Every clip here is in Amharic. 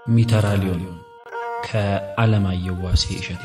ሚተራሊዮን ከዓለማየሁ ዋሴ እሸቴ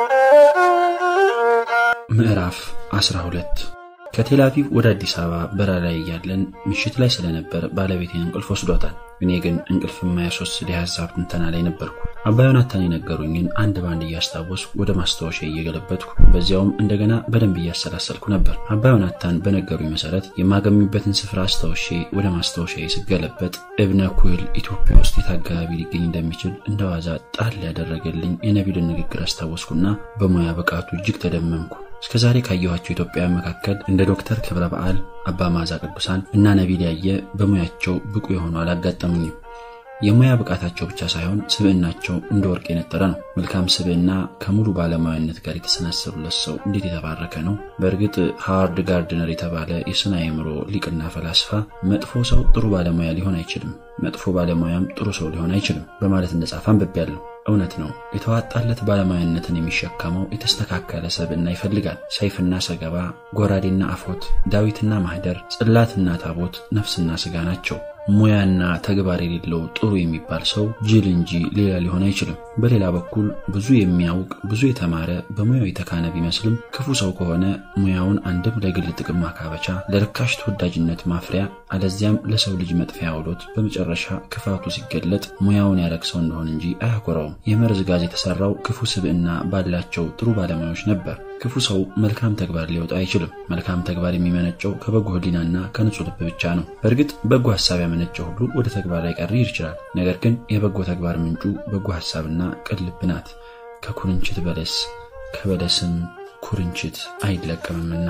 ምዕራፍ 12 ከቴል አቪቭ ወደ አዲስ አበባ በረራ ላይ እያለን ምሽት ላይ ስለነበር ባለቤቴን እንቅልፍ ወስዷታል። እኔ ግን እንቅልፍ የማያስወስድ የሀሳብ ትንተና ላይ ነበርኩ። አባ ዮናታን የነገሩኝን አንድ ባንድ እያስታወስኩ ወደ ማስታወሻ እየገለበጥኩ በዚያውም እንደገና በደንብ እያሰላሰልኩ ነበር። አባ ዮናታን በነገሩኝ መሰረት የማገኙበትን ስፍራ አስታውሼ ወደ ማስታወሻ ስገለበጥ እብነ ኩህል ኢትዮጵያ ውስጥ የት አካባቢ ሊገኝ እንደሚችል እንደ ዋዛ ጣል ያደረገልኝ የነቢልን ንግግር አስታወስኩና በሙያ ብቃቱ እጅግ ተደመምኩ። እስከ ዛሬ ካየኋቸው ኢትዮጵያውያን መካከል እንደ ዶክተር ክብረ በዓል፣ አባ ማዛ ቅዱሳን እና ነቢል ያየ በሙያቸው ብቁ የሆኑ አላጋጠሙኝም። የሙያ ብቃታቸው ብቻ ሳይሆን ስብዕናቸው እንደ ወርቅ የነጠረ ነው። መልካም ስብዕና ከሙሉ ባለሙያነት ጋር የተሰናሰሉለት ሰው እንዴት የተባረከ ነው! በእርግጥ ሃዋርድ ጋርድነር የተባለ የስነ አእምሮ ሊቅና ፈላስፋ መጥፎ ሰው ጥሩ ባለሙያ ሊሆን አይችልም፣ መጥፎ ባለሙያም ጥሩ ሰው ሊሆን አይችልም በማለት እንደጻፈ አንብቤያለሁ። እውነት ነው። የተዋጣለት ባለሙያነትን የሚሸከመው የተስተካከለ ሰብዕና ይፈልጋል። ሰይፍና ሰገባ፣ ጎራዴና አፎት፣ ዳዊትና ማህደር፣ ጽላትና ታቦት ነፍስና ስጋ ናቸው። ሙያና ተግባር የሌለው ጥሩ የሚባል ሰው ጅል እንጂ ሌላ ሊሆን አይችልም። በሌላ በኩል ብዙ የሚያውቅ ብዙ የተማረ በሙያው የተካነ ቢመስልም ክፉ ሰው ከሆነ ሙያውን አንድም ለግል ጥቅም ማካበቻ፣ ለርካሽ ተወዳጅነት ማፍሪያ፣ አለዚያም ለሰው ልጅ መጥፊያ አውሎት በመጨረሻ ክፋቱ ሲገለጥ ሙያውን ያረክሰው እንደሆን እንጂ አያኮራውም። የመርዝ ጋዝ የተሰራው ክፉ ስብዕና ባላቸው ጥሩ ባለሙያዎች ነበር። ክፉ ሰው መልካም ተግባር ሊወጣ አይችልም። መልካም ተግባር የሚመነጨው ከበጎ ሕሊናና ከንጹህ ልብ ብቻ ነው። በእርግጥ በጎ ሀሳብ ያመነጨው ሁሉ ወደ ተግባር ላይቀይር ይችላል። ነገር ግን የበጎ ተግባር ምንጩ በጎ ሀሳብና ቅን ልብ ናት። ከኩርንችት በለስ ከበለስም ኩርንችት አይለቀምምና።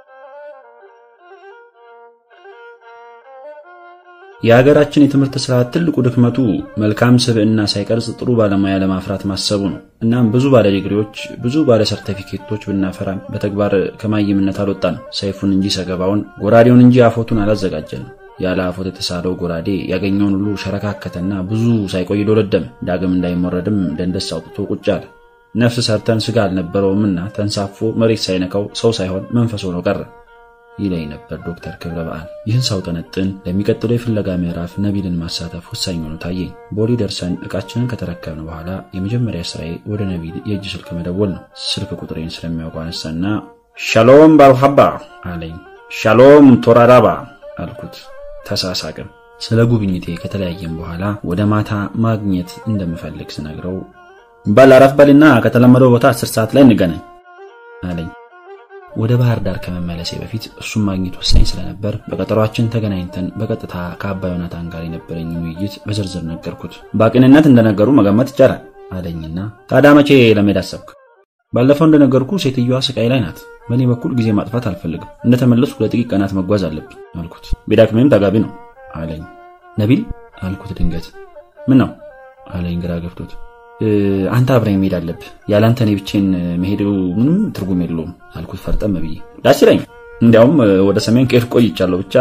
የሀገራችን የትምህርት ስርዓት ትልቁ ድክመቱ መልካም ስብዕና ሳይቀርጽ ጥሩ ባለሙያ ለማፍራት ማሰቡ ነው። እናም ብዙ ባለ ዲግሪዎች፣ ብዙ ባለ ሰርተፊኬቶች ብናፈራም በተግባር ከማይምነት አልወጣንም። ሰይፉን እንጂ ሰገባውን፣ ጎራዴውን እንጂ አፎቱን አላዘጋጀንም። ያለ አፎት የተሳለው ጎራዴ ያገኘውን ሁሉ ሸረካከተና ብዙ ሳይቆይ ዶለደመ። ዳግም እንዳይሞረድም ደንደስ አውጥቶ ቁጭ አለ። ነፍስ ሰርተን ስጋ አልነበረውምና ተንሳፎ መሬት ሳይነካው ሰው ሳይሆን መንፈስ ሆኖ ቀረ ይለኝ ነበር ዶክተር ክብረ በዓል። ይህን ሳውጠነጥን ለሚቀጥለው የፍለጋ ምዕራፍ ነቢልን ማሳተፍ ወሳኝ ሆኖ ታየኝ። ቦሌ ደርሰን ዕቃችንን ከተረከብን በኋላ የመጀመሪያ ስራዬ ወደ ነቢል የእጅ ስልክ መደወል ነው። ስልክ ቁጥሬን ስለሚያውቀው አነሳና ሻሎም ባሩሃባ አለኝ። ሻሎም ቶራዳባ አልኩት። ተሳሳቅም። ስለ ጉብኝቴ ከተለያየም በኋላ ወደ ማታ ማግኘት እንደምፈልግ ስነግረው በል አረፍ በልና ከተለመደው ቦታ አስር ሰዓት ላይ እንገናኝ አለኝ። ወደ ባህር ዳር ከመመለሴ በፊት እሱም ማግኘት ወሳኝ ስለነበር በቀጠሯችን ተገናኝተን በቀጥታ ከአባ ዮናታን ጋር የነበረኝን ውይይት በዝርዝር ነገርኩት። በቅንነት እንደነገሩ መገመት ይቻላል አለኝና ታዲያ መቼ ለመሄድ አሰብክ? ባለፈው እንደነገርኩ ሴትዮዋ ስቃይ ላይ ናት። በእኔ በኩል ጊዜ ማጥፋት አልፈልግም። እንደተመለስኩ ለጥቂት ቀናት መጓዝ አለብኝ አልኩት። ቢዳክምም ተጋቢ ነው አለኝ። ነቢል አልኩት ድንገት። ምን ነው አለኝ ግራ ገብቶት። አንተ አብረኝ መሄድ አለብህ። ያለ አንተ እኔ ብቼን መሄዱ ምንም ትርጉም የለውም አልኩት ፈርጠም ብዬ። ደስ ይለኝ፣ እንዲያውም ወደ ሰሜን ከሄድኩ ቆይቻለሁ ብቻ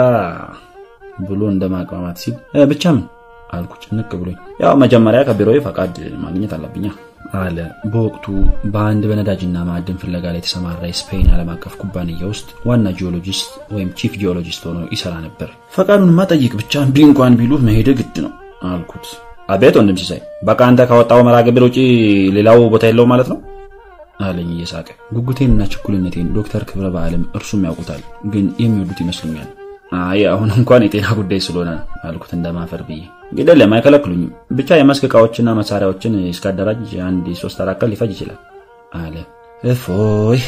ብሎ እንደ ማቅማማት ሲል ብቻ ምን አልኩ ጭንቅ ብሎኝ። ያው መጀመሪያ ከቢሮዬ ፈቃድ ማግኘት አለብኛ አለ። በወቅቱ በአንድ በነዳጅና ማዕድን ፍለጋ ላይ የተሰማራ የስፔን ዓለም አቀፍ ኩባንያ ውስጥ ዋና ጂኦሎጂስት ወይም ቺፍ ጂኦሎጂስት ሆኖ ይሰራ ነበር። ፈቃዱንማ ጠይቅ ብቻ እምቢ እንኳን ቢሉ መሄድ ግድ ነው አልኩት። አቤት ወንድም ሲሳይ፣ በቃ አንተ ካወጣው መርሃ ግብር ውጪ ሌላው ቦታ የለው ማለት ነው አለኝ እየሳቀ። ጉጉቴንና ችኩልነቴን ዶክተር ክብረ በዓልም እርሱም ያውቁታል፣ ግን የሚወዱት ይመስሉኛል። አይ አሁን እንኳን የጤና ጉዳይ ስለሆነ አልኩት እንደማፈር ብዬ። ግደለም አይከለክሉኝም፣ ብቻ የመስክ ዕቃዎችና መሳሪያዎችን እስካደራጅ አንድ ሶስት አራት ቀን ሊፈጅ ይችላል አለ። እፎይ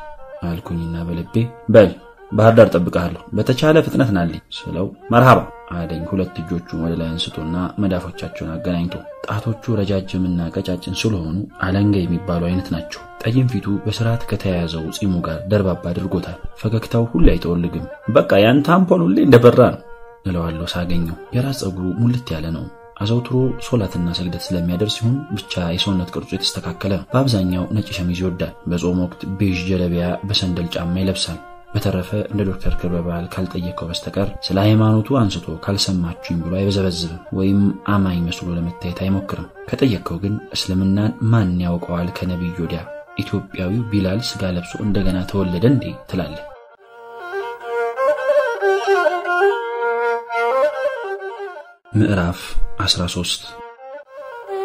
አልኩኝና በልቤ በል ባህር ዳር ጠብቀሃለሁ፣ በተቻለ ፍጥነት ናልኝ ስለው መርሃባ አለኝ። ሁለት እጆቹን ወደ ላይ አንስቶና መዳፎቻቸውን አገናኝቶ ጣቶቹ ረጃጅምና ቀጫጭን ስለሆኑ አለንጋ የሚባሉ አይነት ናቸው። ጠይም ፊቱ በስርዓት ከተያያዘው ጺሙ ጋር ደርባባ አድርጎታል። ፈገግታው ሁሌ አይጠወልግም። በቃ ያንተ አምፖል ሁሌ እንደበራ ነው እለዋለሁ ሳገኘው። የራስ ፀጉሩ ሙልት ያለ ነው። አዘውትሮ ሶላትና ስግደት ስለሚያደርስ ሲሆን ብቻ የሰውነት ቅርጹ የተስተካከለ ነው። በአብዛኛው ነጭ ሸሚዝ ይወዳል። በጾም ወቅት ቤዥ ጀለቢያ በሰንደል ጫማ ይለብሳል። በተረፈ እንደ ዶክተር ክብረ በዓል ካልጠየቀው በስተቀር ስለ ሃይማኖቱ አንስቶ ካልሰማችሁኝ ብሎ አይበዘበዝብም ወይም አማኝ መስሎ ለመታየት አይሞክርም። ከጠየቀው ግን እስልምናን ማን ያውቀዋል ከነቢዩ ወዲያ ኢትዮጵያዊው ቢላል ስጋ ለብሶ እንደገና ተወለደ እንዴ ትላለህ። ምዕራፍ 13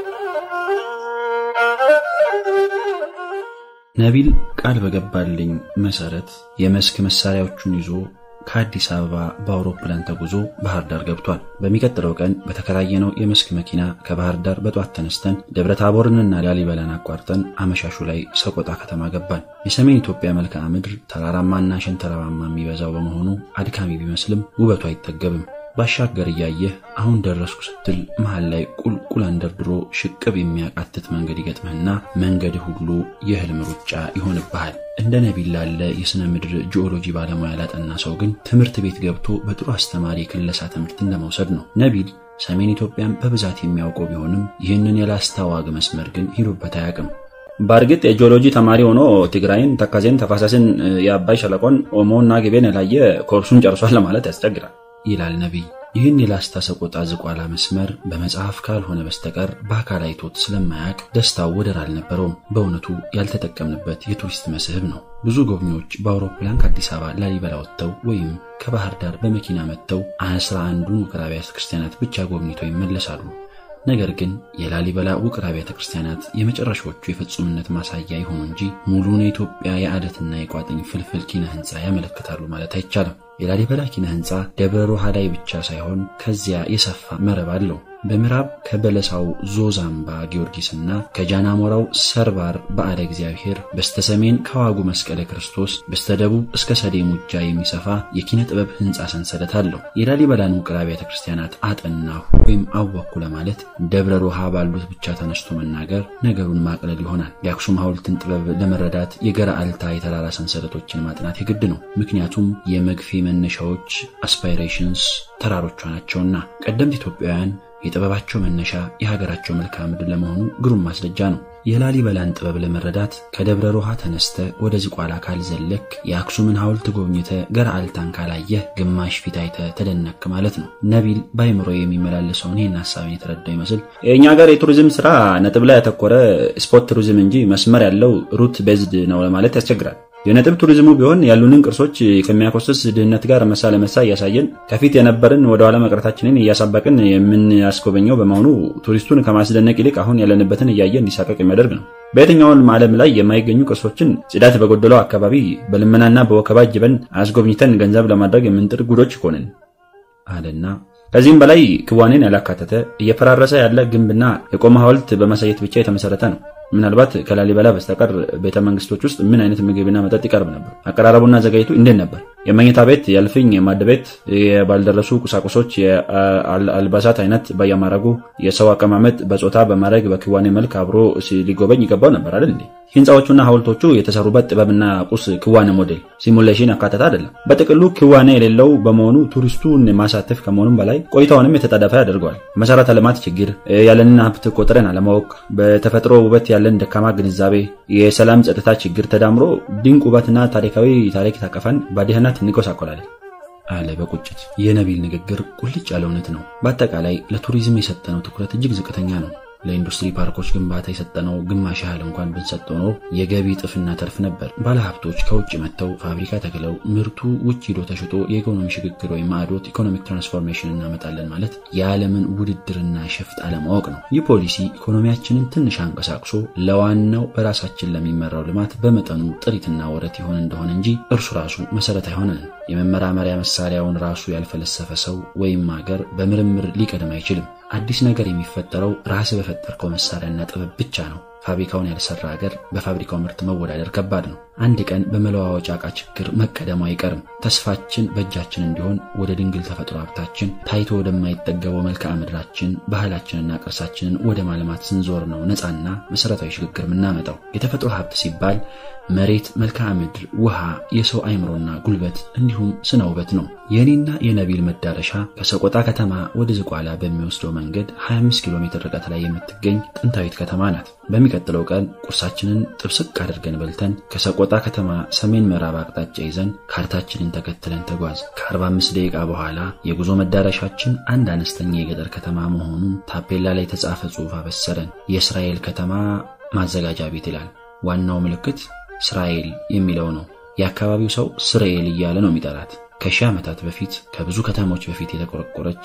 ነቢል ቃል በገባልኝ መሰረት የመስክ መሳሪያዎቹን ይዞ ከአዲስ አበባ በአውሮፕላን ተጉዞ ባህር ዳር ገብቷል። በሚቀጥለው ቀን በተከራየነው የመስክ መኪና ከባህር ዳር በጧት ተነስተን ደብረ ታቦርንና ላሊበላን አቋርጠን አመሻሹ ላይ ሰቆጣ ከተማ ገባን። የሰሜን ኢትዮጵያ መልክዓ ምድር ተራራማና ሸንተረራማ የሚበዛው በመሆኑ አድካሚ ቢመስልም ውበቱ አይጠገብም። ባሻገር እያየህ አሁን ደረስኩ ስትል መሃል ላይ ቁልቁል አንደርድሮ ሽቅብ የሚያቃትት መንገድ ይገጥምህና መንገድህ ሁሉ የህልም ሩጫ ይሆንብሃል። እንደ ነቢል ላለ የሥነ ምድር ጂኦሎጂ ባለሙያ ላጠና ሰው ግን ትምህርት ቤት ገብቶ በጥሩ አስተማሪ የክለሳ ትምህርት እንደመውሰድ ነው። ነቢል ሰሜን ኢትዮጵያን በብዛት የሚያውቀው ቢሆንም ይህንን የላስታ ዋግ መስመር ግን ሂዶበት አያውቅም። በእርግጥ የጂኦሎጂ ተማሪ ሆኖ ትግራይን፣ ተከዜን፣ ተፋሰስን፣ የአባይ ሸለቆን፣ ኦሞና ግቤን የላየ ኮርሱን ጨርሷል ለማለት ያስቸግራል ይላል ነቢይ። ይህን የላስታ ሰቆጣ ዝቋላ መስመር በመጽሐፍ ካልሆነ በስተቀር በአካል አይቶት ስለማያውቅ ደስታው ወደር አልነበረውም። በእውነቱ ያልተጠቀምንበት የቱሪስት መስህብ ነው። ብዙ ጎብኚዎች በአውሮፕላን ከአዲስ አበባ ላሊበላ ወጥተው ወይም ከባህር ዳር በመኪና መጥተው አስራ አንዱን ውቅር አብያተ ክርስቲያናት ብቻ ጎብኝተው ይመለሳሉ። ነገር ግን የላሊበላ ውቅር አብያተ ክርስቲያናት የመጨረሻዎቹ የፍጹምነት ማሳያ ይሆኑ እንጂ ሙሉን የኢትዮጵያ የአደትና የቋጥኝ ፍልፍል ኪነ ሕንፃ ያመለክታሉ ማለት አይቻልም። የላሊበላ ኪነ ሕንፃ ደብረ ሮሃ ላይ ብቻ ሳይሆን ከዚያ የሰፋ መረብ አለው። በምዕራብ ከበለሳው ዞዛምባ ጊዮርጊስና ከጃናሞራው ሰርባር በዓለ እግዚአብሔር፣ በስተሰሜን ከዋጉ መስቀለ ክርስቶስ፣ በስተደቡብ እስከ ሰዴ ሙጃ የሚሰፋ የኪነ ጥበብ ሕንፃ ሰንሰለት አለው። የላሊበላን ውቅር አብያተ ክርስቲያናት አጠናሁ ወይም አወኩ ለማለት ደብረ ሮሃ ባሉት ብቻ ተነስቶ መናገር ነገሩን ማቅለል ይሆናል። የአክሱም ሐውልትን ጥበብ ለመረዳት የገራልታ የተራራ ሰንሰለቶችን ማጥናት የግድ ነው። ምክንያቱም የመግፌ መነሻዎች አስፓይሬሽንስ ተራሮቿ ናቸውና ቀደምት ኢትዮጵያውያን የጥበባቸው መነሻ የሀገራቸው መልክዓ ምድር ለመሆኑ ግሩም ማስረጃ ነው። የላሊበላን ጥበብ ለመረዳት ከደብረ ሮሃ ተነስተ ወደ ዝቋላ ካልዘለክ የአክሱምን ሐውልት ጎብኝተ ገርአልታን ካላየህ ግማሽ ፊት አይተ ተደነክ ማለት ነው። ነቢል በአይምሮ የሚመላለሰውን ይህን ሀሳብን የተረዳው ይመስል የእኛ ሀገር የቱሪዝም ስራ ነጥብ ላይ ያተኮረ ስፖት ቱሪዝም እንጂ መስመር ያለው ሩት ቤዝድ ነው ለማለት ያስቸግራል። የነጥብ ቱሪዝሙ ቢሆን ያሉንን ቅርሶች ከሚያኮስስ ድህነት ጋር መሳ ለመሳ እያሳየን ከፊት የነበርን ወደ ኋላ መቅረታችንን እያሳበቅን የምናስጎበኘው በመሆኑ ቱሪስቱን ከማስደነቅ ይልቅ አሁን ያለንበትን እያየ እንዲሳቀቅ የሚያደርግ ነው። በየትኛውም ዓለም ላይ የማይገኙ ቅርሶችን ጽዳት በጎደለው አካባቢ በልመናና በወከባ ጅበን አስጎብኝተን ገንዘብ ለማድረግ የምንጥር ጉዶች ይኮንን አለና ከዚህም በላይ ክዋኔን ያላካተተ እየፈራረሰ ያለ ግንብና የቆመ ሐውልት በማሳየት ብቻ የተመሰረተ ነው። ምናልባት ከላሊበላ በስተቀር ቤተ መንግስቶች ውስጥ ምን አይነት ምግብና መጠጥ ይቀርብ ነበር? አቀራረቡና ዘጋጅቱ እንዴት ነበር? የመኝታ ቤት፣ የእልፍኝ፣ የማድ ቤት፣ የባልደረሱ ቁሳቁሶች፣ የአልባሳት አይነት በየማረጉ የሰው አቀማመጥ በጾታ በማድረግ በክዋኔ መልክ አብሮ ሊጎበኝ ይገባው ነበር አይደል እንዴ? ህንፃዎቹና ሐውልቶቹ የተሰሩበት ጥበብና ቁስ ክዋኔ ሞዴል ሲሙሌሽን አካተተ አይደለም። በጥቅሉ ክዋኔ የሌለው በመሆኑ ቱሪስቱን ማሳተፍ ከመሆኑም በላይ ቆይታውንም የተጣደፈ ያደርገዋል። መሰረተ ልማት ችግር፣ ያለንን ሀብት ቆጥረን አለማወቅ፣ በተፈጥሮ ውበት ያለን ደካማ ግንዛቤ፣ የሰላም ጸጥታ ችግር ተዳምሮ ድንቅ ውበትና ታሪካዊ ታሪክ ታቀፈን በድህነት እንጎሳቆላለን አለ በቁጭት። የነቢል ንግግር ቁልጭ ያለ እውነት ነው። በአጠቃላይ ለቱሪዝም የሰጠነው ትኩረት እጅግ ዝቅተኛ ነው። ለኢንዱስትሪ ፓርኮች ግንባታ የሰጠነው ግማሽ ያህል እንኳን ብንሰጠው ኖሮ የገቢ ጥፍና ተርፍ ነበር። ባለሀብቶች ከውጭ መጥተው ፋብሪካ ተክለው ምርቱ ውጭ ሂዶ ተሽጦ የኢኮኖሚ ሽግግር ወይም ማዕዶት ኢኮኖሚክ ትራንስፎርሜሽን እናመጣለን ማለት የዓለምን ውድድርና ሸፍጥ አለማወቅ ነው። ይህ ፖሊሲ ኢኮኖሚያችንን ትንሽ አንቀሳቅሶ ለዋናው በራሳችን ለሚመራው ልማት በመጠኑ ጥሪትና ወረት ይሆን እንደሆነ እንጂ እርሱ ራሱ መሰረት አይሆነን። የመመራመሪያ መሳሪያውን ራሱ ያልፈለሰፈ ሰው ወይም ሀገር በምርምር ሊቀድም አይችልም። አዲስ ነገር የሚፈጠረው ራስ በፈጠርከው መሳሪያና ጥበብ ብቻ ነው። ፋብሪካውን ያልሰራ ሀገር በፋብሪካው ምርት መወዳደር ከባድ ነው። አንድ ቀን በመለዋወጫ ዕቃ ችግር መቀደሙ አይቀርም። ተስፋችን በእጃችን እንዲሆን ወደ ድንግል ተፈጥሮ ሀብታችን ታይቶ ወደማይጠገበው መልክዓ ምድራችን ባህላችንና ቅርሳችንን ወደ ማልማት ስንዞር ነው ነፃና መሰረታዊ ሽግግር የምናመጣው። የተፈጥሮ ሀብት ሲባል መሬት፣ መልክዓ ምድር፣ ውሃ፣ የሰው አይምሮና ጉልበት እንዲሁም ስነ ውበት ነው። የእኔና የነቢል መዳረሻ ከሰቆጣ ከተማ ወደ ዝቋላ በሚወስደው መንገድ 25 ኪሎ ሜትር ርቀት ላይ የምትገኝ ጥንታዊት ከተማ ናት። በሚቀጥለው ቀን ቁርሳችንን ጥብስቅ አድርገን በልተን ከሰቆጣ ከተማ ሰሜን ምዕራብ አቅጣጫ ይዘን ካርታችንን ተከትለን ተጓዝ። ከ45 ደቂቃ በኋላ የጉዞ መዳረሻችን አንድ አነስተኛ የገጠር ከተማ መሆኑን ታፔላ ላይ የተጻፈ ጽሑፍ አበሰረን። የእስራኤል ከተማ ማዘጋጃ ቤት ይላል። ዋናው ምልክት እስራኤል የሚለው ነው። የአካባቢው ሰው እስራኤል እያለ ነው የሚጠራት። ከሺህ ዓመታት በፊት ከብዙ ከተሞች በፊት የተቆረቆረች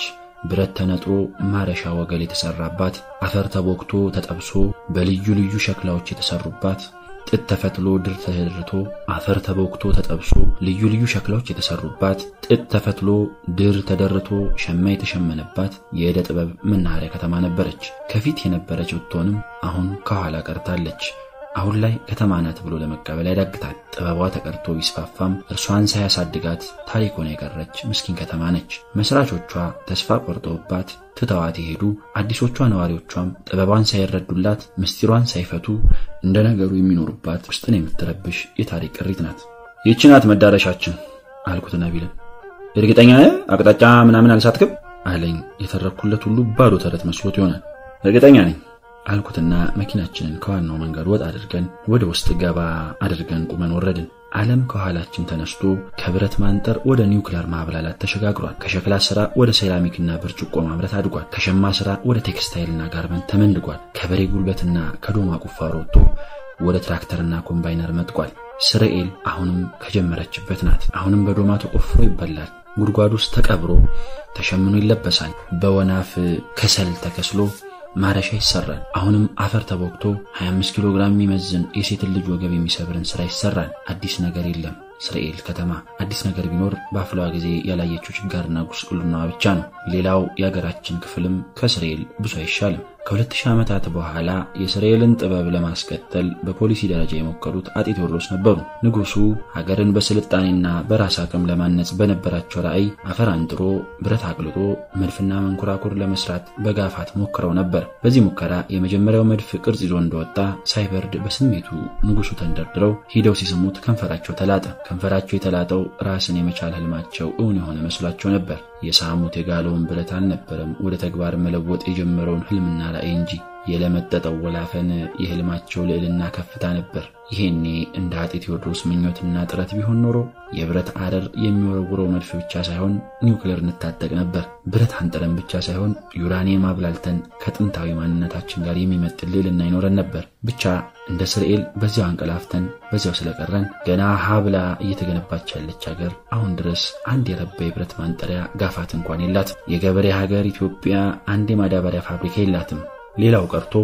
ብረት ተነጥሮ ማረሻ ወገል የተሰራባት፣ አፈር ተቦክቶ ተጠብሶ በልዩ ልዩ ሸክላዎች የተሰሩባት ጥጥ ተፈትሎ ድር ተደርቶ አፈር ተቦክቶ ተጠብሶ ልዩ ልዩ ሸክላዎች የተሰሩባት ጥጥ ተፈትሎ ድር ተደርቶ ሸማ የተሸመነባት የዕደ ጥበብ መናኸሪያ ከተማ ነበረች። ከፊት የነበረች ብትሆንም አሁን ከኋላ ቀርታለች። አሁን ላይ ከተማ ናት ብሎ ለመቀበል ያዳግታል። ጥበቧ ተቀርቶ ቢስፋፋም እርሷን ሳያሳድጋት ታሪክ ሆና የቀረች ምስኪን ከተማ ነች። መስራቾቿ ተስፋ ቆርጠውባት ትተዋት የሄዱ አዲሶቿ ነዋሪዎቿም ጥበቧን ሳይረዱላት ምስጢሯን ሳይፈቱ እንደ ነገሩ የሚኖሩባት ውስጥን የምትረብሽ የታሪክ ቅሪት ናት። ይህች ናት መዳረሻችን አልኩት ነቢልን። እርግጠኛ አቅጣጫ ምናምን አልሳትክም አለኝ። የተረኩለት ሁሉ ባዶ ተረት መስሎት ይሆናል። እርግጠኛ ነኝ አልኩትና መኪናችንን ከዋናው መንገድ ወጥ አድርገን ወደ ውስጥ ገባ አድርገን ቁመን ወረድን። ዓለም ከኋላችን ተነስቶ ከብረት ማንጠር ወደ ኒውክሌር ማብላላት ተሸጋግሯል። ከሸክላ ስራ ወደ ሴራሚክና ብርጭቆ ማምረት አድጓል። ከሸማ ስራ ወደ ቴክስታይልና ጋርመንት ተመንድጓል። ከበሬ ጉልበትና ከዶማ ቁፋሮ ወጥቶ ወደ ትራክተርና ኮምባይነር መጥቋል። ስርኤል አሁንም ከጀመረችበት ናት። አሁንም በዶማ ተቆፍሮ ይበላል። ጉድጓድ ውስጥ ተቀብሮ ተሸምኖ ይለበሳል። በወናፍ ከሰል ተከስሎ ማረሻ ይሰራል። አሁንም አፈር ተቦክቶ 25 ኪሎ ግራም የሚመዝን የሴትን ልጅ ወገብ የሚሰብርን ስራ ይሰራል። አዲስ ነገር የለም። እስራኤል ከተማ አዲስ ነገር ቢኖር በአፍላዋ ጊዜ ያላየችው ችጋርና ጉስቁልናዋ ብቻ ነው። ሌላው የሀገራችን ክፍልም ከእስራኤል ብዙ አይሻልም። ከሁለት ሺህ ዓመታት በኋላ የእስራኤልን ጥበብ ለማስቀጠል በፖሊሲ ደረጃ የሞከሩት አጤ ቴዎድሮስ ነበሩ። ንጉሱ ሀገርን በስልጣኔና በራስ አቅም ለማነጽ በነበራቸው ራዕይ አፈር አንጥሮ ብረት አቅልጦ መድፍና መንኮራኩር ለመስራት በጋፋት ሞክረው ነበር። በዚህ ሙከራ የመጀመሪያው መድፍ ቅርጽ ይዞ እንደወጣ ሳይበርድ በስሜቱ ንጉሱ ተንደርድረው ሂደው ሲስሙት ከንፈራቸው ተላጠ። ከንፈራቸው የተላጠው ራስን የመቻል ህልማቸው እውን የሆነ መስሏቸው ነበር። የሳሙት የጋለውን ብረት አልነበረም ወደ ተግባር መለወጥ የጀመረውን ህልምና ራዕይ እንጂ የለመጠጠው ወላፈን የህልማቸው ልዕልና ከፍታ ነበር። ይሄኔ እንደ አጤ ቴዎድሮስ ምኞትና ጥረት ቢሆን ኖሮ የብረት አረር የሚወረውረው መድፍ ብቻ ሳይሆን ኒውክሌር እንታጠቅ ነበር። ብረት አንጥረን ብቻ ሳይሆን ዩራኒየም አብላልተን ከጥንታዊ ማንነታችን ጋር የሚመጥን ልዕልና ይኖረን ነበር። ብቻ እንደ እስራኤል በዚያው አንቀላፍተን በዚያው ስለቀረን ገና ሀብላ እየተገነባች ያለች ሀገር አሁን ድረስ አንድ የረባ የብረት ማንጠሪያ ጋፋት እንኳን የላትም። የገበሬ ሀገር ኢትዮጵያ አንድ የማዳበሪያ ፋብሪካ የላትም። ሌላው ቀርቶ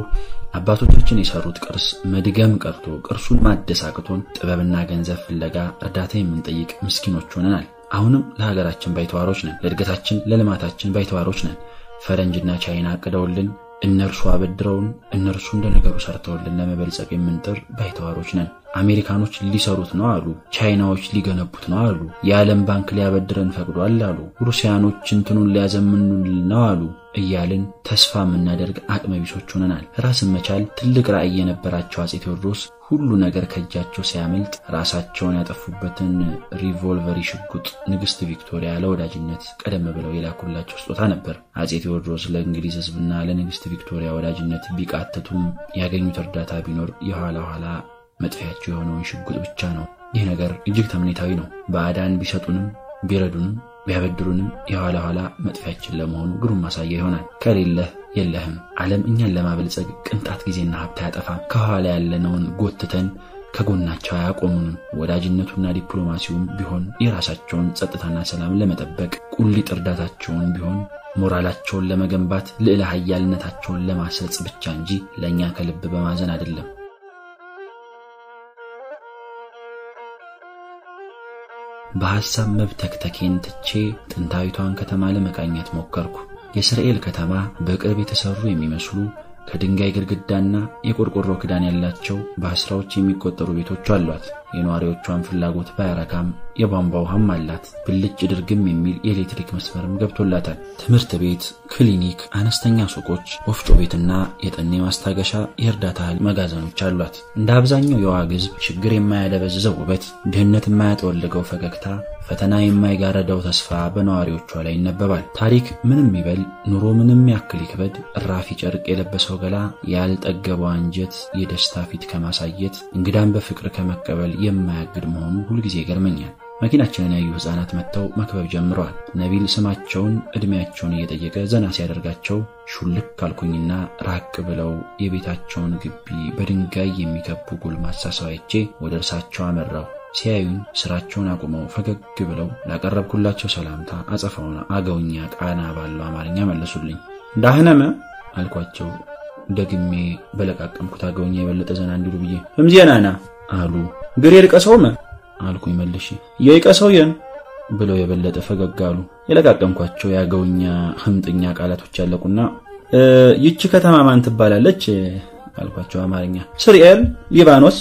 አባቶቻችን የሰሩት ቅርስ መድገም ቀርቶ ቅርሱን ማደስ አቅቶን ጥበብና ገንዘብ ፍለጋ እርዳታ የምንጠይቅ ምስኪኖች ሆነናል። አሁንም ለሀገራችን ባይተዋሮች ነን። ለእድገታችን፣ ለልማታችን ባይተዋሮች ነን። ፈረንጅና ቻይና አቅደውልን እነርሱ አበድረውን እነርሱ እንደ ነገሩ ሰርተውልን ለመበልጸግ የምንጥር ባይተዋሮች ነን። አሜሪካኖች ሊሰሩት ነው አሉ። ቻይናዎች ሊገነቡት ነው አሉ። የዓለም ባንክ ሊያበድረን ፈቅዷል አሉ። ሩሲያኖች እንትኑን ሊያዘምኑልን ነው አሉ እያልን ተስፋ የምናደርግ አቅመ ቢሶች ሆነናል። ራስን መቻል ትልቅ ራዕይ የነበራቸው አፄ ቴዎድሮስ ሁሉ ነገር ከእጃቸው ሲያመልጥ ራሳቸውን ያጠፉበትን ሪቮልቨሪ ሽጉጥ ንግሥት ቪክቶሪያ ለወዳጅነት ቀደም ብለው የላኩላቸው ስጦታ ነበር። አፄ ቴዎድሮስ ለእንግሊዝ ሕዝብና ለንግሥት ቪክቶሪያ ወዳጅነት ቢቃተቱም ያገኙት እርዳታ ቢኖር የኋላ ኋላ መጥፊያቸው የሆነውን ሽጉጥ ብቻ ነው። ይህ ነገር እጅግ ተምኔታዊ ነው። ባዕዳን ቢሰጡንም ቢረዱንም ቢያበድሩንም የኋላ ኋላ መጥፊያችን ለመሆኑ ግሩም ማሳያ ይሆናል። ከሌለህ የለህም። ዓለም እኛን ለማበልጸግ ቅንጣት ጊዜና ሀብት አያጠፋም። ከኋላ ያለነውን ጎትተን ከጎናቸው አያቆሙንም። ወዳጅነቱና ዲፕሎማሲውም ቢሆን የራሳቸውን ጸጥታና ሰላም ለመጠበቅ ቁሊጥ እርዳታቸውን ቢሆን ሞራላቸውን ለመገንባት ልዕለ ኃያልነታቸውን ለማሰጽ ብቻ እንጂ ለእኛ ከልብ በማዘን አይደለም። በሐሳብ መብተክተኬን ትቼ ጥንታዊቷን ከተማ ለመቃኘት ሞከርኩ። የእስራኤል ከተማ በቅርብ የተሰሩ የሚመስሉ ከድንጋይ ግድግዳና የቆርቆሮ ክዳን ያላቸው በአስራዎች የሚቆጠሩ ቤቶች አሏት። የነዋሪዎቿን ፍላጎት ባያረካም የቧንቧ ውሃም አላት። ብልጭ ድርግም የሚል የኤሌክትሪክ መስመርም ገብቶላታል። ትምህርት ቤት፣ ክሊኒክ፣ አነስተኛ ሱቆች፣ ወፍጮ ቤትና የጠኔ ማስታገሻ የእርዳታ እህል መጋዘኖች አሏት። እንደ አብዛኛው የዋግ ሕዝብ ችግር የማያደበዝዘው ውበት፣ ድህነት የማያጠወልገው ፈገግታ፣ ፈተና የማይጋረደው ተስፋ በነዋሪዎቿ ላይ ይነበባል። ታሪክ ምንም ይበል፣ ኑሮ ምንም ያክል ይክበድ፣ እራፊ ጨርቅ የለበሰው ገላ ያልጠገበው አንጀት የደስታ ፊት ከማሳየት እንግዳን በፍቅር ከመቀበል የማያግድ መሆኑ ሁልጊዜ ይገርመኛል። መኪናችንን ያዩ ሕፃናት መጥተው መክበብ ጀምረዋል። ነቢል ስማቸውን ዕድሜያቸውን እየጠየቀ ዘና ሲያደርጋቸው ሹልክ ካልኩኝና ራቅ ብለው የቤታቸውን ግቢ በድንጋይ የሚከቡ ጎልማሳ ሰው አይቼ ወደ እርሳቸው አመራው። ሲያዩኝ ስራቸውን አቁመው ፈገግ ብለው ላቀረብኩላቸው ሰላምታ አጸፋውን አገውኛ ቃና ባለው አማርኛ መለሱልኝ። እንዳህነመ አልኳቸው ደግሜ በለቃቀምኩት አገውኛ የበለጠ ዘና እንዲሉ ብዬ እምዜናና አሉ። ግሬ ልቀሰውመ አልኩኝ መልሼ የይቀሰውየን ብለው የበለጠ ፈገግ አሉ። የለቃቀምኳቸው የአገውኛ ህምጥኛ ቃላቶች ያለቁና ይቺ ከተማ ማን ትባላለች አልኳቸው አማርኛ። ስርኤል ሊባኖስ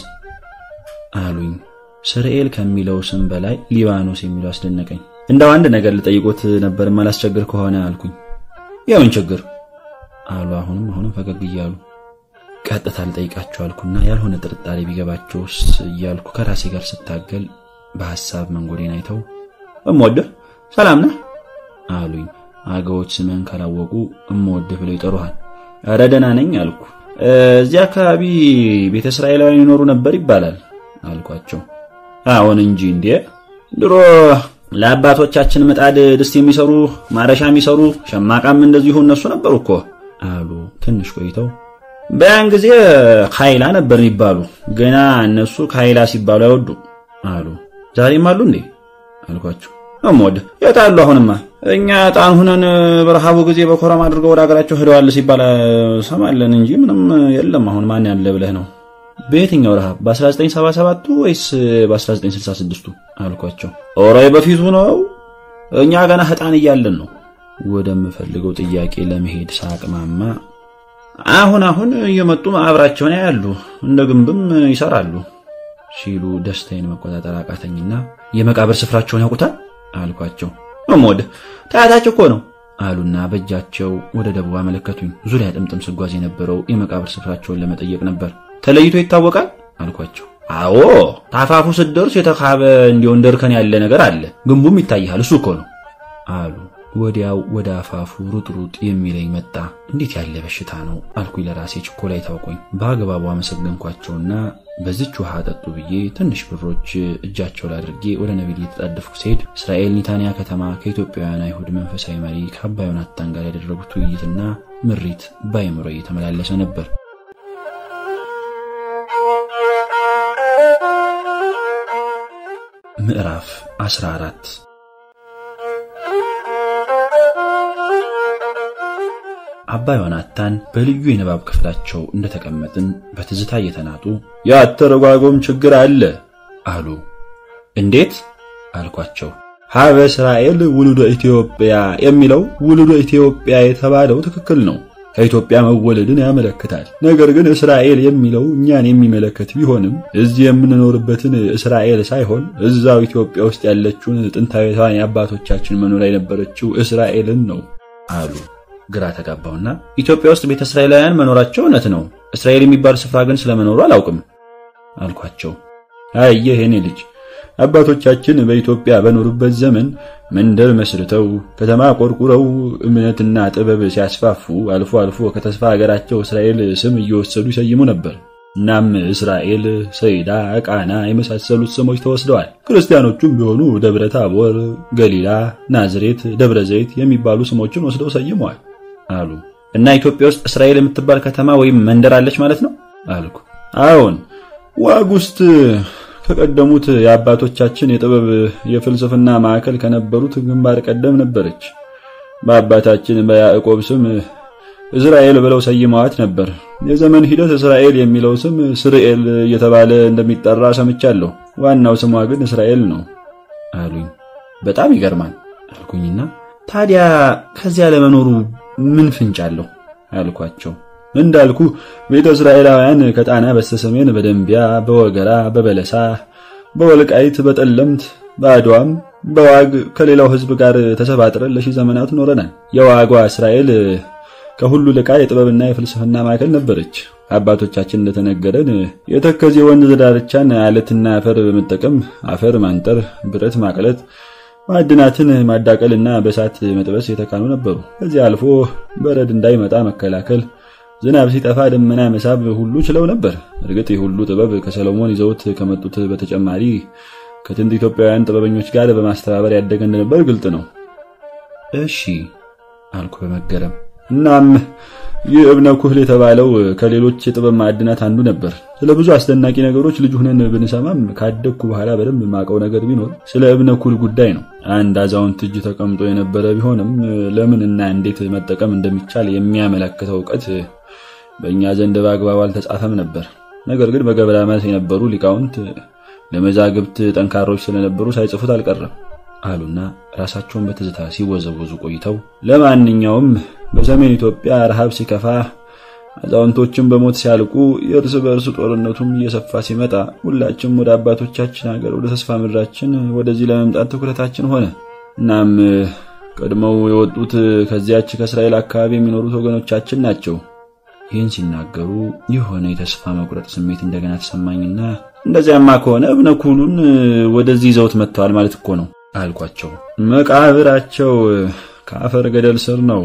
አሉኝ። ስርኤል ከሚለው ስም በላይ ሊባኖስ የሚለው አስደነቀኝ። እንዳው አንድ ነገር ልጠይቆት ነበር ማላስቸግር ከሆነ አልኩኝ። የምን ችግር አሉ አሁንም አሁንም ፈገግ እያሉ። ቀጥታ ልጠይቃቸው አልኩና ያልሆነ ጥርጣሬ ቢገባቸውስ እያልኩ ከራሴ ጋር ስታገል በሐሳብ መንጎዴን አይተው እምወድህ ሰላም ነህ አሉኝ። አገዎች ስምህን ካላወቁ እምወድህ ብለው ይጠሩሃል። ኧረ ደህና ነኝ አልኩ። እዚያ አካባቢ ቤተ እስራኤላውያን ይኖሩ ነበር ይባላል አልኳቸው። አሁን እንጂ እንዴ ድሮ ለአባቶቻችን ምጣድ ድስት የሚሰሩ ማረሻ የሚሰሩ ሸማቃም እንደዚሁ እነሱ ነበሩ እኮ አሉ። ትንሽ ቆይተው በያን ጊዜ ካይላ ነበር የሚባሉ ገና እነሱ ካይላ ሲባሉ አይወዱ አሉ። ዛሬም አሉ እንዴ አልኳቸው። እሞድ የታሉ? አሁንማ እኛ ጣን ሁነን በረሃቡ ጊዜ በኮረም አድርገው ወደ ሀገራቸው ሄደዋል ሲባል ሰማለን እንጂ ምንም የለም። አሁን ማን ያለ ብለህ ነው? በየትኛው ረሃብ? በ1977ቱ ወይስ በ1966ቱ አልኳቸው። ኦሬ በፊቱ ነው። እኛ ገና ህጣን እያለን ነው። ወደምፈልገው ጥያቄ ለመሄድ ሳቅማማ አሁን አሁን እየመጡ ማዕብራቸውን ያያሉ፣ እንደ ግንብም ይሰራሉ ሲሉ ደስታዬን መቆጣጠር አቃተኝና የመቃብር ስፍራቸውን ያውቁታል አልኳቸው። እሞድ ታያታቸው እኮ ነው አሉና በእጃቸው ወደ ደቡብ አመለከቱኝ። ዙሪያ ጥምጥም ስጓዝ የነበረው የመቃብር ስፍራቸውን ለመጠየቅ ነበር። ተለይቶ ይታወቃል አልኳቸው። አዎ ታፋፉ ስትደርስ የተካበ እንዲሁ እንደ እርከን ያለ ነገር አለ፣ ግንቡም ይታይሃል፣ እሱ እኮ ነው አሉ። ወዲያው ወደ አፋፉ ሩጥ ሩጥ የሚለኝ መጣ። እንዴት ያለ በሽታ ነው አልኩኝ ለራሴ። ችኮላ ታውቆኝ በአግባቡ አመሰገንኳቸውና በዚች ውሃ ጠጡ ብዬ ትንሽ ብሮች እጃቸው ላይ አድርጌ ወደ ነቢል እየተጣደፍኩ ሲሄድ እስራኤል ኒታንያ ከተማ ከኢትዮጵያውያን አይሁድ መንፈሳዊ መሪ ከአባ ዮናታን ጋር ያደረጉት ውይይትና ምሪት በአይምሮ እየተመላለሰ ነበር። ምዕራፍ 14 አባ ዮናታን በልዩ የንባብ ክፍላቸው እንደተቀመጥን በትዝታ እየተናጡ የአተረጓጎም ችግር አለ አሉ። እንዴት አልኳቸው። ሀበ እስራኤል ውሉደ ኢትዮጵያ የሚለው ውሉደ ኢትዮጵያ የተባለው ትክክል ነው፣ ከኢትዮጵያ መወለድን ያመለክታል። ነገር ግን እስራኤል የሚለው እኛን የሚመለከት ቢሆንም እዚህ የምንኖርበትን እስራኤል ሳይሆን እዛው ኢትዮጵያ ውስጥ ያለችውን ጥንታዊቷን የአባቶቻችን መኖሪያ የነበረችው እስራኤልን ነው አሉ። ግራ ተጋባውና ኢትዮጵያ ውስጥ ቤተ እስራኤላውያን መኖራቸው እውነት ነው፣ እስራኤል የሚባል ስፍራ ግን ስለመኖሩ አላውቅም አልኳቸው። አየህ የኔ ልጅ አባቶቻችን በኢትዮጵያ በኖሩበት ዘመን መንደር መስርተው ከተማ ቆርቁረው እምነትና ጥበብ ሲያስፋፉ አልፎ አልፎ ከተስፋ ሀገራቸው እስራኤል ስም እየወሰዱ ይሰይሙ ነበር። እናም እስራኤል፣ ሰይዳ፣ ቃና የመሳሰሉት ስሞች ተወስደዋል። ክርስቲያኖቹም ቢሆኑ ደብረ ታቦር፣ ገሊላ፣ ናዝሬት፣ ደብረ ዘይት የሚባሉ ስሞችን ወስደው ሰይመዋል አሉ። እና ኢትዮጵያ ውስጥ እስራኤል የምትባል ከተማ ወይም መንደር አለች ማለት ነው አልኩ። አዎን፣ ዋግ ውስጥ ከቀደሙት የአባቶቻችን የጥበብ የፍልስፍና ማዕከል ከነበሩት ግንባር ቀደም ነበረች። በአባታችን በያዕቆብ ስም እስራኤል ብለው ሰይመዋት ነበር። የዘመን ሂደት እስራኤል የሚለው ስም ስርኤል እየተባለ እንደሚጠራ ሰምቻለሁ። ዋናው ስሟ ግን እስራኤል ነው አሉኝ። በጣም ይገርማል አልኩኝና ታዲያ ከዚያ ለመኖሩ ምን ፍንጭ አለው አልኳቸው። እንዳልኩ ቤተ እስራኤላውያን ከጣና በስተሰሜን በደንቢያ፣ በወገራ፣ በበለሳ፣ በወልቃይት፣ በጠለምት፣ በአድዋም፣ በዋግ ከሌላው ሕዝብ ጋር ተሰባጥረን ለሺህ ዘመናት ኖረናል። የዋጓ እስራኤል ከሁሉ ልቃ የጥበብና የፍልስፍና ማዕከል ነበረች። አባቶቻችን እንደተነገረን የተከዜ ወንዝ ዳርቻን አለትና አፈር በመጠቀም አፈር ማንጠር፣ ብረት ማቅለጥ ማዕድናትን ማዳቀልና በእሳት መጥበስ የተካኑ ነበሩ። ከዚህ አልፎ በረድ እንዳይመጣ መከላከል፣ ዝናብ ሲጠፋ ደመና መሳብ ሁሉ ችለው ነበር። እርግጥ ይህ ሁሉ ጥበብ ከሰሎሞን ይዘውት ከመጡት በተጨማሪ ከጥንት ኢትዮጵያውያን ጥበበኞች ጋር በማስተባበር ያደገ እንደነበር ግልጥ ነው። እሺ አልኩ በመገረም እናም ይህ እብነ ኩህል የተባለው ከሌሎች የጥበብ ማዕድናት አንዱ ነበር። ስለ ብዙ አስደናቂ ነገሮች ልጅ ሁነን ብንሰማም ካደግኩ በኋላ በደንብ የማውቀው ነገር ቢኖር ስለ እብነ ኩህል ጉዳይ ነው። አንድ አዛውንት እጅ ተቀምጦ የነበረ ቢሆንም ለምን እና እንዴት መጠቀም እንደሚቻል የሚያመለክተው እውቀት በእኛ ዘንድ በአግባቡ አልተጻፈም ነበር። ነገር ግን በገብረ መልስ የነበሩ ሊቃውንት ለመዛግብት ጠንካሮች ስለነበሩ ሳይጽፉት አልቀረም አሉና ራሳቸውን በትዝታ ሲወዘወዙ ቆይተው ለማንኛውም በሰሜን ኢትዮጵያ ረሃብ ሲከፋ አዛውንቶችን በሞት ሲያልቁ የእርስ በእርስ ጦርነቱም እየሰፋ ሲመጣ ሁላችንም ወደ አባቶቻችን ሀገር ወደ ተስፋ ምድራችን ወደዚህ ለመምጣት ትኩረታችን ሆነ። እናም ቀድመው የወጡት ከዚያች ከእስራኤል አካባቢ የሚኖሩት ወገኖቻችን ናቸው። ይህን ሲናገሩ የሆነ የተስፋ መቁረጥ ስሜት እንደገና ተሰማኝና እንደዚያማ ከሆነ እብነ ኩህሉን ወደዚህ ይዘውት መጥተዋል ማለት እኮ ነው አልኳቸው። መቃብራቸው ከአፈር ገደል ስር ነው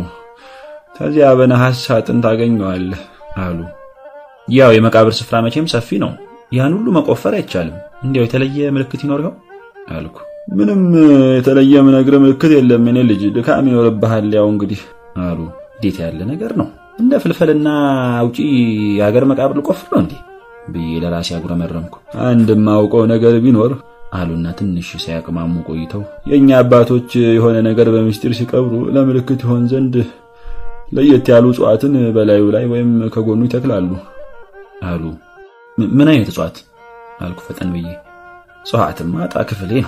ከዚያ በነሐስ ሳጥን ታገኘዋለህ አሉ። ያው የመቃብር ስፍራ መቼም ሰፊ ነው፣ ያን ሁሉ መቆፈር አይቻልም። እንዲያው የተለየ ምልክት ይኖርኸው አልኩ። ምንም የተለየ ምነግር ምልክት የለም የኔ ልጅ፣ ድካም ይኖርብሃል። ያው እንግዲህ አሉ። እንዴት ያለ ነገር ነው! እንደ ፍልፈልና አውጪ የሀገር መቃብር ልቆፍር ነው እንዴ ብዬ ለራሴ አጉረመረምኩ። አንድ የማውቀው ነገር ቢኖር አሉና ትንሽ ሳያቅማሙ ቆይተው የእኛ አባቶች የሆነ ነገር በምስጢር ሲቀብሩ ለምልክት ይሆን ዘንድ ለየት ያሉ እጽዋትን በላዩ ላይ ወይም ከጎኑ ይተክላሉ አሉ። ምን አይነት እጽዋት አልኩ ፈጠን ብዬ። እጽዋትማ ዕጣ ክፍሌ ነው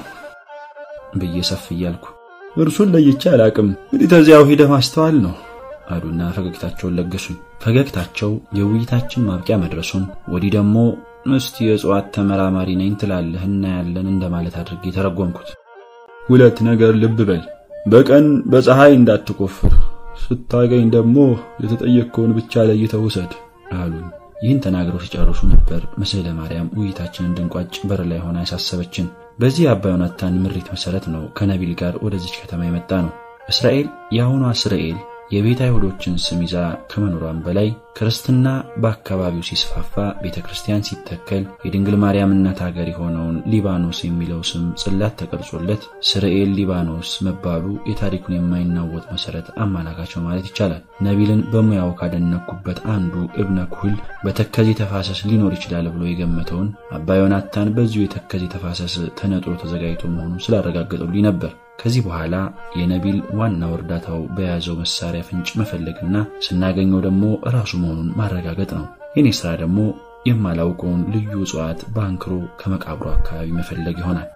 ብዬ ሰፍ እያልኩ እርሱን ለይቼ አላቅም፣ እንግዲህ ተዚያው ሂደህ ማስተዋል ነው አሉና ፈገግታቸውን ለገሱኝ። ፈገግታቸው የውይይታችን ማብቂያ መድረሱን ወዲህ ደግሞ እስቲ የእጽዋት ተመራማሪ ነኝ ትላለህ እናያለን እንደማለት አድርጌ ተረጎምኩት። ሁለት ነገር ልብ በል፣ በቀን በፀሐይ እንዳትቆፍር ስታገኝ ደግሞ የተጠየቅከውን ብቻ ለይተህ ውሰድ አሉኝ። ይህን ተናግረው ሲጨርሱ ነበር ምስለ ማርያም ውይይታችንን እንድንቋጭ በር ላይ ሆና ያሳሰበችን። በዚህ የአባ ዮናታን ምሪት መሰረት ነው ከነቢል ጋር ወደዚች ከተማ የመጣ ነው። እስራኤል የአሁኗ እስራኤል የቤተ አይሁዶችን ስም ይዛ ከመኖሯን በላይ ክርስትና በአካባቢው ሲስፋፋ ቤተ ክርስቲያን ሲተከል የድንግል ማርያም እናት ሀገር የሆነውን ሊባኖስ የሚለው ስም ጽላት ተቀርጾለት ስርኤል ሊባኖስ መባሉ የታሪኩን የማይናወጥ መሰረት አመላካች ነው ማለት ይቻላል። ነቢልን በሙያው ካደነኩበት አንዱ እብነ ኩህል በተከዜ ተፋሰስ ሊኖር ይችላል ብሎ የገመተውን አባ ዮናታን በዚሁ የተከዜ ተፋሰስ ተነጥሮ ተዘጋጅቶ መሆኑን ስላረጋገጠልኝ ነበር። ከዚህ በኋላ የነቢል ዋናው እርዳታው በያዘው መሳሪያ ፍንጭ መፈለግና ስናገኘው ደግሞ ራሱ መሆኑን ማረጋገጥ ነው። የኔ ስራ ደግሞ የማላውቀውን ልዩ እጽዋት በአንክሮ ከመቃብሩ አካባቢ መፈለግ ይሆናል።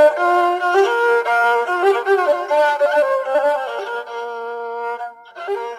Thank you.